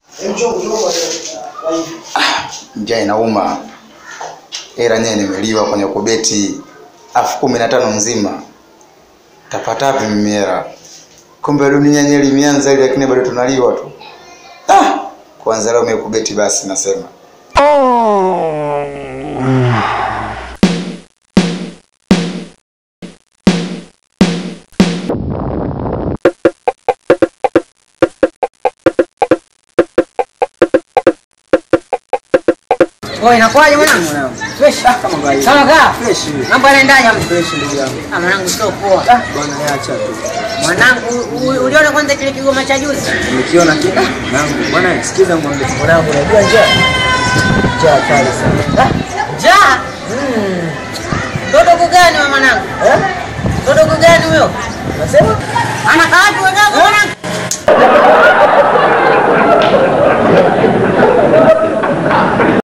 Njaa inauma, hela nyewe nimeliwa kwenye kubeti elfu kumi na tano nzima, tapata wapi mimi hela? Kumbe dunia yenyewe limeanza ile, lakini bado tunaliwa tu. Ah, kwanza leo umekubeti basi, nasema Wewe inakuwaje mwanangu? Fresh ah, kama kawaida. Kama kaa? Fresh. Mambo yanaendaje hapo? Fresh ndugu yangu. Ah, mwanangu sio poa. Ah, bwana niacha tu. Mwanangu, u- u- uliona kwanza kile kigoma cha juzi? Nikiona kile mwanangu, bwana sikiza mwambie mwanangu, unajua njaa. Njaa kali sana. Njaa? Mm. Dodogo gani wa mwanangu? Eh? Dodogo gani huyo? Unasema? Anakaa wapi wadogo mwanangu?